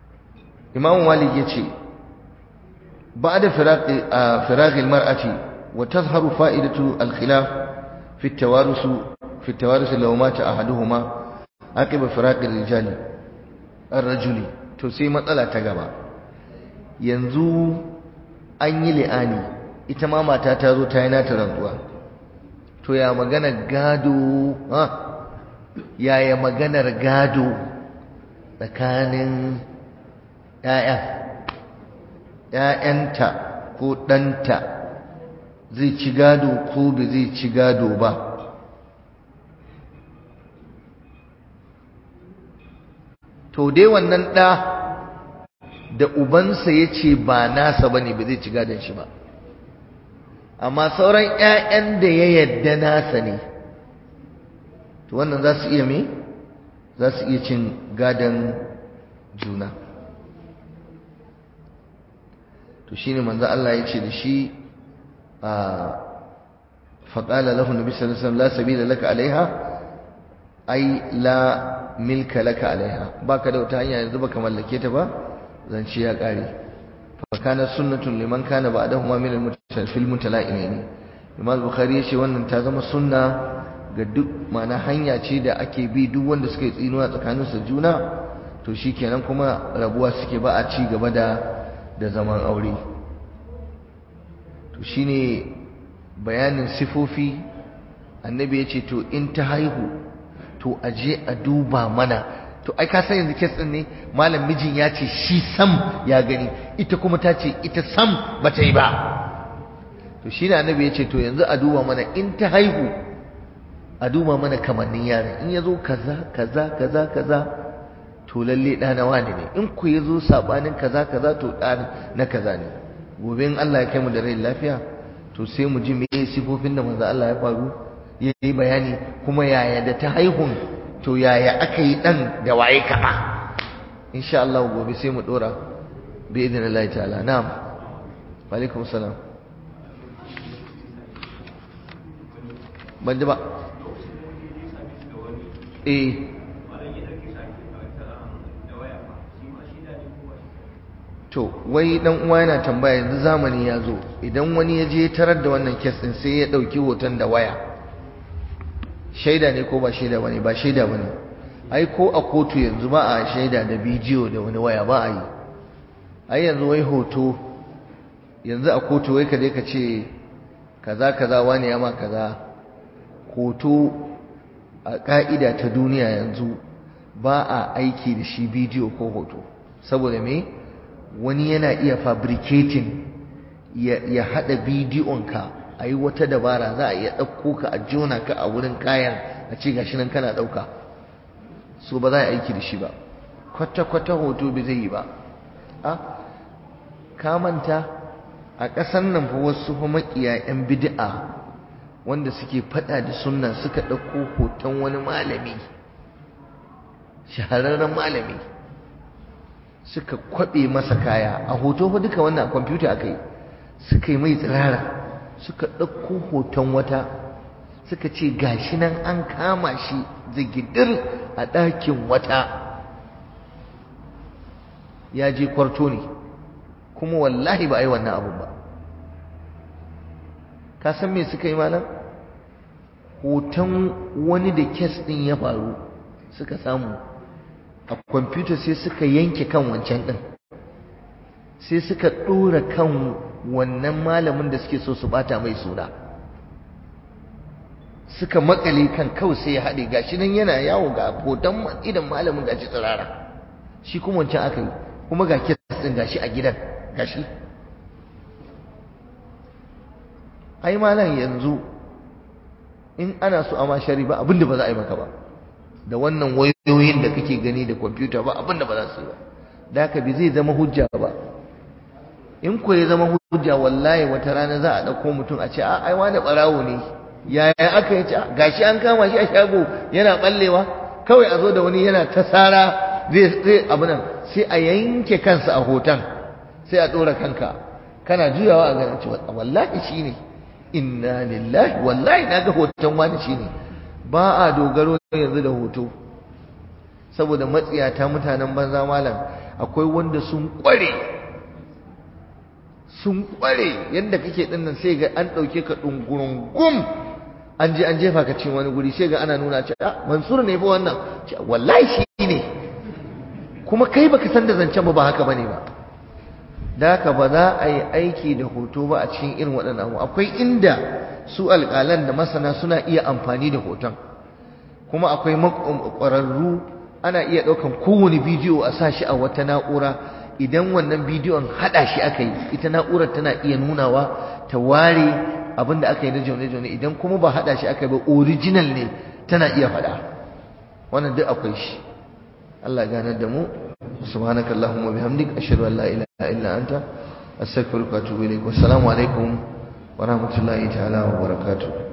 imam malik yace ba'da firaq firaq al-mar'ati wa tazharu fa'idatu al-khilaf fi at-tawarus fi at-tawarus law mata ahaduhuma aqiba firaq ar-rijal ar-rajuli to sai matsala ta gaba yanzu an yi li'ani ita ma mata ta zo ta yi nata rantsuwa to ya magana gado ha yaya maganar gado tsakanin ‘ya'ya ‘ya'yanta ko ɗanta zai ci gado ko ba zai ci gado ba to dai wannan ɗa da ubansa ya ce ba nasa ba ne ba zai ci gadon shi ba amma sauran ‘ya'yan da ya yadda nasa ne to wannan za su iya me za su iya cin gadon juna to shine manzo Allah ya ce da shi a faqala lahu nabi sallallahu alaihi wasallam la sabila laka alaiha ai la milka laka alaiha baka da wata hanya yanzu baka mallake ta ba zance ya kare fa kana sunnatun liman kana ba'dahuma min al-mutasafil mutalaimin Imam Bukhari ya ce wannan ta zama sunna ga duk mana hanya ce da ake bi duk wanda suka yi tsinuwa tsakaninsu juna to shikenan kuma rabuwa suke ba a ci gaba da da zaman aure to shine bayanin sifofi annabi ya ce to in ta haihu to aje a duba mana to ai ka san yanzu kes din ne malam mijin ya ce shi sam ya gani ita kuma ta ce ita sam bata yi ba to shine annabi ya ce to yanzu a duba mana in ta haihu a duba mana kamannin yaron in ya zo kaza kaza kaza kaza to lalle ɗa na wani ne in ku ya zo saɓanin kaza kaza to ɗa na kaza ne gobe in Allah ya kai mu da rai lafiya to sai mu ji meye sifofin da manzo Allah ya faru ya yi bayani kuma yaya da ta haihun to yaya aka yi ɗan da waye kaɓa insha Allah gobe sai mu ɗora bi idin Allah ta'ala na'am wa alaikum salam ban ji ba eh to wai dan uwa yana tambaya yanzu zamani ya zo idan wani ya je tarar da wannan kes din sai ya dauki hoton da waya shaida ne ko ba shaida bane ba shaida bane ai ko a kotu yanzu ba a shaida da bidiyo da wani waya ba a yi ai yanzu wai hoto yanzu a kotu wai ka je ka ce kaza kaza wani ya ma kaza hoto a ka'ida ta duniya yanzu ba a aiki da shi bidiyo ko hoto saboda me wani yana iya fabricating ya haɗa bidiyonka a yi wata dabara za a iya ɗauko ka a jona ka a wurin kayan a ce gashi nan kana ɗauka so ba za a aiki da shi ba kwata-kwata hoto bai zai yi ba a ka manta a ƙasan nan fa wasu fa maƙiya 'yan bid'a wanda suke faɗa da sunna suka ɗauko hoton wani malami shahararren malami suka kwaɓe masa kaya a hoto fa duka wannan kwamfuta aka yi suka yi mai tsirara suka ɗauko hoton wata suka ce gashi nan an kama shi zigidir a ɗakin wata ya je kwarto ne kuma wallahi ba a yi wannan abun ba ka san me suka yi malam hoton wani da kes ɗin ya faru suka samu a kwamfuta sai suka yanke kan wancan ɗin sai suka ɗora kan wannan malamin da suke so su bata mai suna suka makale kan kawai sai ya haɗe gashi nan yana yawo ga hoton idan malamin gashi tsirara shi kuma wancan aka yi kuma ga kes ɗin gashi a gidan gashi ai malam yanzu in ana so a ma shari ba abinda ba za a yi maka ba da wannan wayoyin da kake gani da kwamfuta ba abinda ba za su yi ba da haka bi zai zama hujja ba in ko ya zama hujja wallahi wata rana za a ɗauko mutum a ce a ai wani ɓarawo ne yaya aka yi gashi an kama shi a shago yana ɓallewa kawai a zo da wani yana ta sara zai zai abu nan sai a yanke kansa a hoton sai a ɗora kanka kana juyawa a ganin cewa wallahi shi ne inna lillahi wallahi na ga hoton wani shi ne ba a dogaro yanzu da hoto saboda matsiyata mutanen banza malam akwai wanda sun kware sun kware yadda kake din nan sai ga an ɗauke ka ɗungurungum an je an jefa ka cikin wani guri sai ga ana nuna ce ah mansur ne fa wannan ce wallahi shi ne kuma kai baka san da zancen ba ba haka bane ba da haka ba za a yi aiki da hoto ba a cikin irin waɗannan abu akwai inda su alƙalan da masana suna iya amfani da hoton kuma akwai ƙwararru ana iya ɗaukan kowane bidiyo a sa shi a wata na'ura idan wannan bidiyon haɗa shi aka yi ita na'urar tana iya nunawa ta ware abin da aka yi na jaune-jaune idan kuma ba haɗa shi aka yi ba original ne tana iya faɗa wannan duk akwai shi Allah ganar da mu subhanakallahumma bihamdik ashhadu an la ilaha illa anta astaghfiruka wa atubu ilaik wassalamu alaikum wa rahmatullahi ta'ala wa barakatuh